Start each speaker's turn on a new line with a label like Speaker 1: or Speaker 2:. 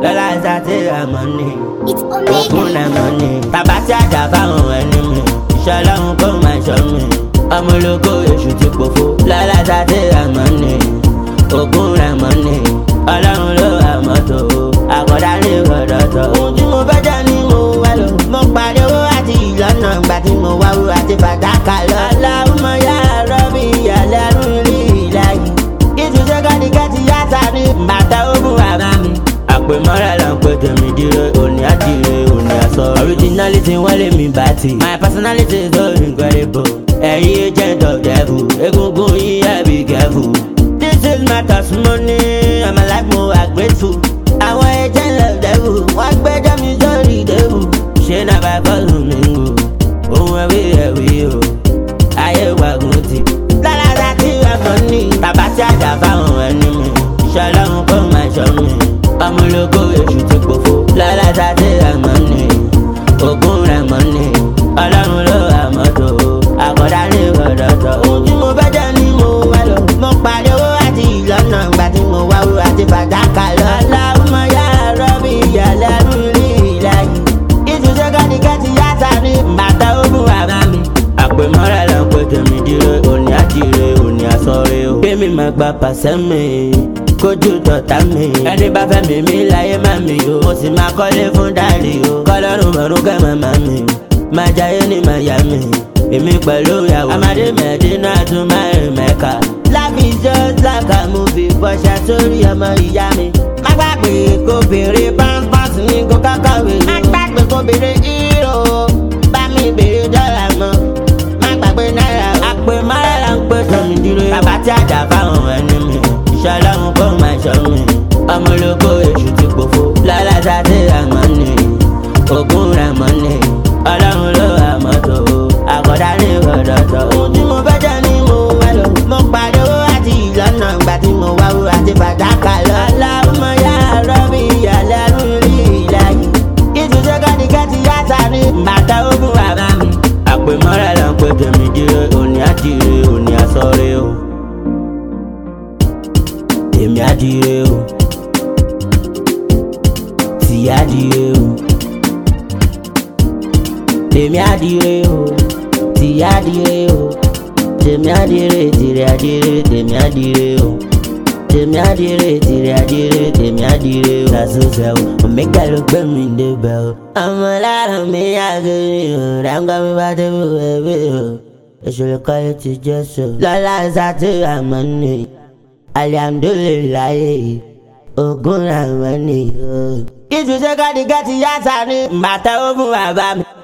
Speaker 1: lọ́la ṣàtì àmọ́ ni
Speaker 2: It's
Speaker 1: ògùn
Speaker 2: Omega.
Speaker 1: àmọ́ ni bàbá tí àjà fáwọn ẹni mi iṣẹ́ ọlọ́run kó máa ṣọ́ mi ọmọ ológo èṣù ti pòfo lọ́la ṣàtì àmọ́ ni ògùn àmọ́ ni ọlọ́run ló àmọ́ tó àkọ́dá ní ìrọ̀dọ̀tọ̀. ohun tí mo fẹ́ jẹ́ ni mo wá lò mo parí owó àti ìlọ́nà ìgbà tí mo wá wúrà àti fàdákà lọ. aláwùmọ̀ yá rọ́bì ìyàlẹ́ rún rí ìlàyé ìtúnṣe kádìkẹ́tì yàtà ní bàtà ogun bàbá mi. àpèmọ́ra là ń pè tèmi dire òní àdìrẹ òní àsọ. originality wọ́n lé mi bá ti. my personality is so incredible. ẹ̀yin agent of devil egungun yín ẹ̀ be careful. this is my testimony i'm alive mo are grateful. àwọn agent of devil wọ́n gbẹ́jọ́ mi sórí devil. ṣé náà bá fọ́ọ̀lù mi ń gò ohun ẹ̀wí ẹ̀wí o ayé wàgùn ti. lára tí ẹ̀fọ́ ní bàbá tí àjà fáwọn ẹni mi iṣẹ́ ọlọ́run kó máa ṣọ́ mi ọmọ ológo èṣù ti pòfo. lára tí ẹ̀mọ́ ní ogún rẹ̀ mọ́ ní ọlọ́run ló àmọ́ tó àkọ́dá ní ìrọ̀dọ̀tọ̀. ohun tí mo fẹ́ jẹ́ ni mo wá lọ mo parí owó àti ìlọ́nà ìgbà tí mo wá wúrà àti fàdákà lọ. aláwọ̀ yá rọ́bì ìyàlẹ́ rún rí ìlàyé ìtúnṣe kádìkẹ́tì yàtà ní bàtà ogun bàbá mi. àpèmọ́ra là ń pè tèmi dire òní àdìrẹ òní àsọ̀rẹ́ o. kémi máa gba pàṣẹ mi kójú tọ̀tà mi. ẹni bá fẹ́ mi mi láyé má mi o. mo sì máa kọ́lé fún dáàdì o. kọ́lọ́run mọ̀rún kẹ́ màmá mi. máa jayé ní Miami. èmi pẹ̀lú ìyàwó. amadé mẹ́dínà tún máa rìn mẹ́ka. life is just like a movie bọ́ṣà sórí ọmọ ìyá mi. má gbàgbé kó béèrè pampers ní kó kákàwé. má gbàgbé kó béèrè hero bá mi béèrè dọ́là mọ́ má gbàgbé náírà o. àpè márà là ń pè tọ́mi dúró. bàbá tí àjà fáwọn ẹni mi iṣẹ́ ọlọ́run kó máa ṣọ́ mi. ọmọ ológo èṣù ti pòfo. lọ́la sáté àmọ́ ni ogún rẹ̀ mọ́ ni ọlọ́run ló àmọ́ tó àkọ́dá ní ìrọ̀dọ̀tọ̀. ohun tí mo fẹ́ jẹ́ ni mo wá lọ. mo parí owó àti ìlọ́nà ìgbà tí mo wá wúrà àti fàdákà lọ. aláwọ̀ yá rọ́bì ìyàlẹ́ rún rí ìlàyé ìtúnṣe kádìkẹ́tì yàtà ní bàtà ogun bàbá mi. àpèmọ́ra là ń pè tèmi dire òní àdìrẹ òní àsọ̀rẹ́ o. èmi àdìrẹ o. tì àdìrẹ o. tèmi àdìrẹ o. tì àdìrẹ o. tèmi àdìrẹ tìrẹ àdìrẹ tèmi àdìrẹ o tèmi àdìrẹ tìrẹ àdìrẹ tèmi àdìrẹ o. lásòsè o omega ló gbé mi débẹ̀ o. ọmọ lára mi àgẹrẹ o ráńgá mi bá débi wẹ̀wẹ̀ o. ìṣòro kọ́lé ti jẹ́ so. lọ́la sátì àmọ́ ni alihamdulilayi ogun àmọ́ ni o. ìtúnṣe kádìgẹ́tì yá sáré bàtà ó fún bàbá mi.